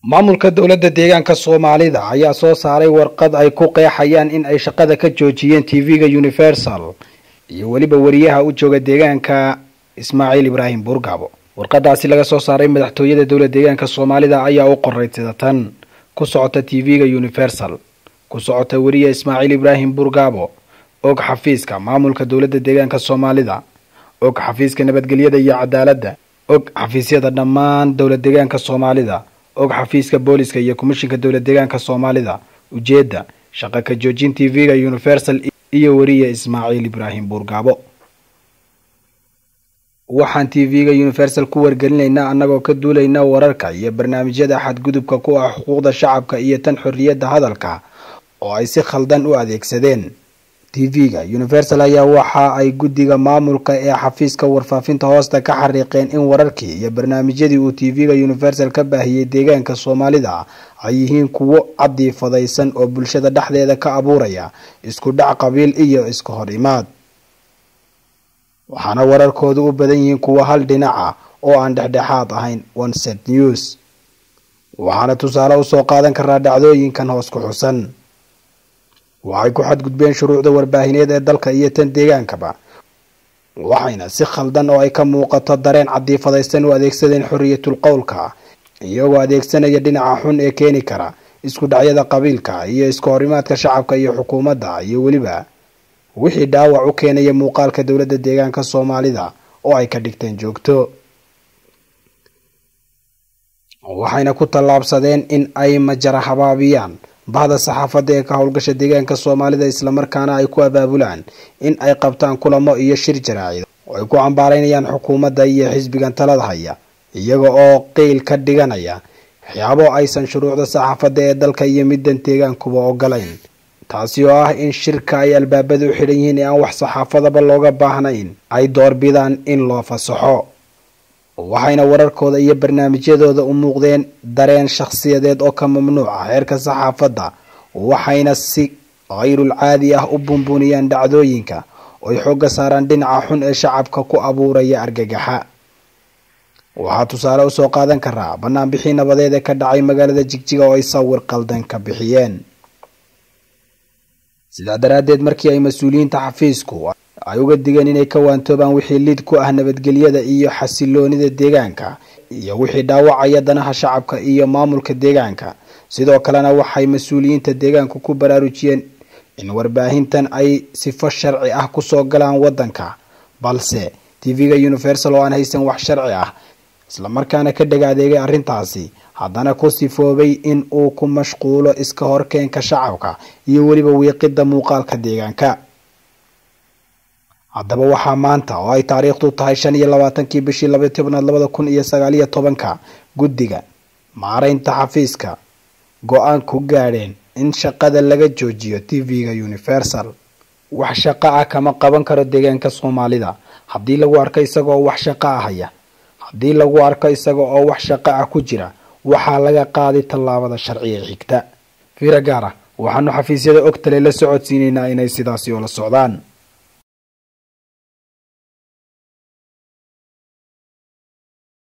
maamulka dowladda deegaanka soomaalida ayaa soo saaray warqad ay ku qeexayaan in ay shaqada ka joojiyeen tv-ga universal iyo weliba wariyaha u jooga deegaanka ismaaciil ibraahim buurgaabo warqadaasi laga soo saaray madaxtooyada dowlad deegaanka soomaalida ayaa u qoray sida tan ku socota tv-ga universal ku socota weriya ismaaciil ibraahim buurgaabo og xafiiska maamulka dowladda deegaanka soomaalida og xafiiska nabadgelyada iyo cadaaladda og xafiisyada dhammaan dowlad deegaanka soomaalida og xafiiska booliska iyo komishinka dowlad deegaanka soomaalida ujeedda shaqa ka joojin tv-ga universal iyo weriya ismaaciil ibraahim buurgaabo waxaan tv-ga universal ku wargelinaynaa annagoo ka duulaynaa wararka iyo barnaamijyada xadgudubka ku ah xuquuqda shacabka iyo tan xorriyadda hadalka oo ay si khaldan u adeegsadeen tv-ga universal ayaa waxa ay guddiga maamulka ee xafiiska warfaafinta hoosta ka xariiqeen in wararkii iyo barnaamijyadii uu tv-ga universal ka baahiyey deegaanka soomaalida ay yihiin kuwo cadiifadaysan oo bulshada dhexdeeda ka abuuraya isku dhac qabiil iyo iska hor imaad waxaana wararkoodu u badan yihiin kuwo hal dhinac ah oo aan dhexdhexaad ahayn onset news waxaana tusaale usoo qaadan karaa dhacdooyinkan hoos ku xusan waxay ku xadgudbeen shuruucda warbaahineed ee dalka iyo tan deegaankaba waxayna si khaldan oo ay ka muuqato dareen cadiifadaysan u adeegsadeen xorriyatul qowlka iyagoo adeegsanaya dhinaca xun ee keeni kara isku dhacyada qabiilka iyo isku horimaadka shacabka iyo xukuumadda iyo weliba wixii dhaawac u keenaya muuqaalka dowladda deegaanka soomaalida oo ay ka dhigteen joogto waxayna ku tallaabsadeen in ay majara habaabiyaan bahda saxaafadda ee ka howlgasha deegaanka soomaalida islamarkaana ay ku abaabulaan in ay qabtaan kulamo iyo shir jaraacido oo ay ku cambaaraynayaan xukuumadda iyo xisbigan talada haya iyaga oo qeyl ka dhiganaya waxyaabo aysan shuruucda saxaafadda ee dalka iyo middan deegaankuba ogolayn taasi oo ah in shirka ay albaabada u xidhan yihiin ee aan wax saxaafadaba looga baahnayn ay doorbidaan in loo fasaxo waxayna wararkooda iyo barnaamijyadooda u muuqdeen dareen shakhsiyadeed oo ka mamnuuca heerka saxaafadda waxayna si kayrul caadi ah u bunbuniyaan dhacdooyinka ooy xoogga saaraan dhinaca xun ee shacabka ku abuuraya argagaxa waxaa tusaale usoo qaadan karaa banaanbixii nabadeed ee ka dhacay magaalada jigjiga oo ay sawir qaldan ka bixiyeen sidaa daraaddeed markii ay mas-uuliyiinta xafiisku ay uga digeen inay ka waantoobaan wixii lid ku ah nabadgelyada iyo xasiloonida deegaanka iyo wixii dhaawacaya danaha shacabka iyo maamulka deegaanka sidoo kalena waxay mas-uuliyiinta deegaanku ku baraarujiyeen in warbaahintan ay sifo sharci ah kusoo galaan waddanka balse tv-ga universal oo aan haysan wax sharci ah islamarkaana ka dhega adeegay arrintaasi haddana ku sifoobay in uu ku mashquulo iska horkeenka shacabka iyo weliba wiiqidda muuqaalka deegaanka haddaba waxaa maanta oo ay taariikhdu tahay shan iyo labaatankii bishii laba tobnaad labada kun iyo sagaaliyo tobanka guddiga maaraynta xafiiska go-aan ku gaadheen in shaqada laga joojiyo tv-ga universal wax shaqo ah kama qaban karo deegaanka soomaalida haddii lagu arko isaga oo wax shaqo ah haya haddii lagu arko isaga oo wax shaqo ah ku jira waxaa laga qaaday tallaabada sharciga xigta fiira gaara waxaanu xafiisyada ogtale la socodsiinaynaa inay sidaasi oo la socdaan